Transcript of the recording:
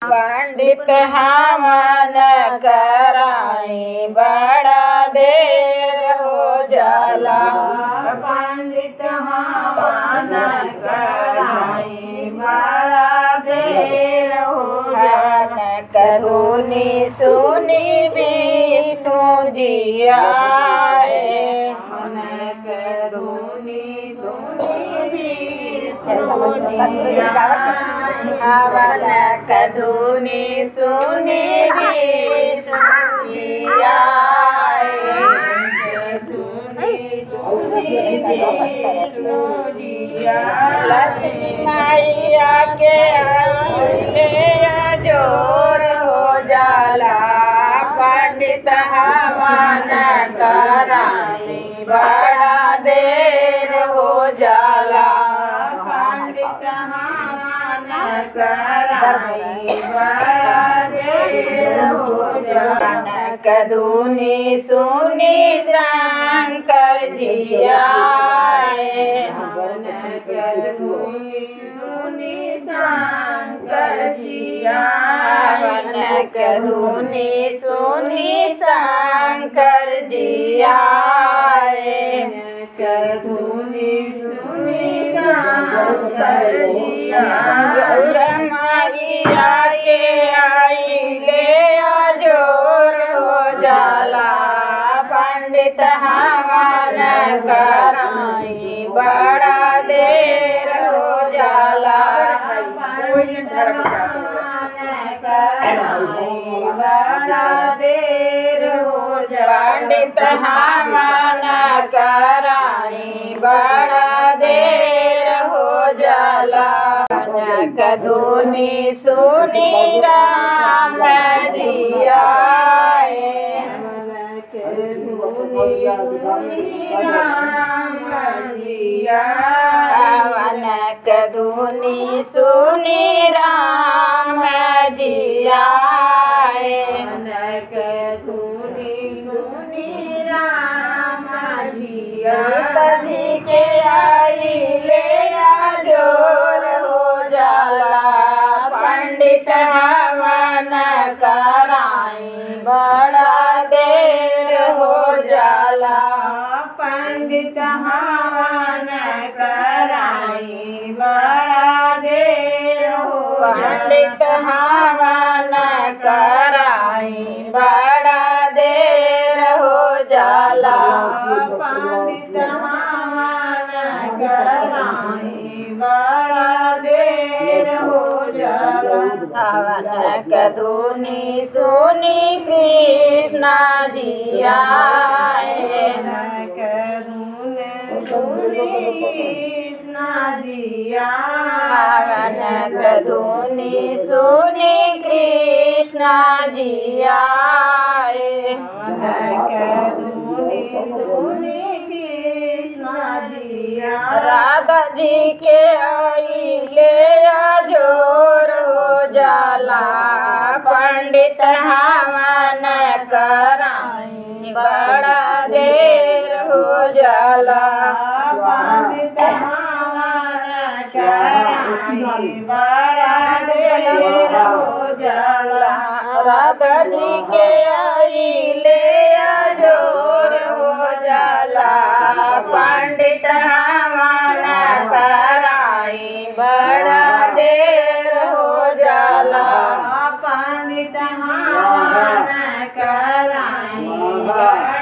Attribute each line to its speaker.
Speaker 1: पंडित हवन कराई बड़ा देर हो जाला
Speaker 2: पंडित हवन कराई बड़ा देर हो
Speaker 1: हवन कधुनी सुनी विष्णु जी आए
Speaker 2: मन करुणी सुनी भी सुनिया
Speaker 1: हवन कधुनी सुनी विष्णु जी आए लक्ष्मी मैया के अइले जोर हो जाला पंडित हवन कराई बड़ा देर हो जाला
Speaker 2: पंडित हवन कराई बड़ा देर हो जाला
Speaker 1: कदूनी सुनी शंकर जी आए
Speaker 2: हवन करुणी सुनी शंकर जिया
Speaker 1: हवन कदूनी सुनी शंकर जी आए
Speaker 2: करुणी सुनी शंकर जिया
Speaker 1: गौर मारिया के आइले जोर हो जाला पंडित हवन कराई बड़ा देर हो जाला
Speaker 2: बड़ा देर हो
Speaker 1: पंडित हवन कराई बड़ा देर हो जाला कधुनी सुनी राम जी आए हवन कधुनी सुनी राम जी आए सीता जी के आई ले जोर हो जाला पंडित हवन कराई बड़ा देर हो जाला
Speaker 2: पंडित हवन कराई बड़ा देर हो
Speaker 1: पंडित हवन कराई बड़ा देर हो जाला
Speaker 2: पंडित हवन कराई बड़ा देर हो जाला
Speaker 1: हवन कदूनी सुनी कृष्णा जी आए हवन कदूनी सुनी कृष्णा जी आए राधा जी के आई ले जोर हो जाला पंडित हवन कराई बड़ा देर हो जाला
Speaker 2: पंडित हवन कराई बड़ा देर हो जाला
Speaker 1: राधा जी के आई ले जोर हो जाला पंडित हवन कराई बड़ा देर हो जाला
Speaker 2: पंडित हवन कराई बड़ा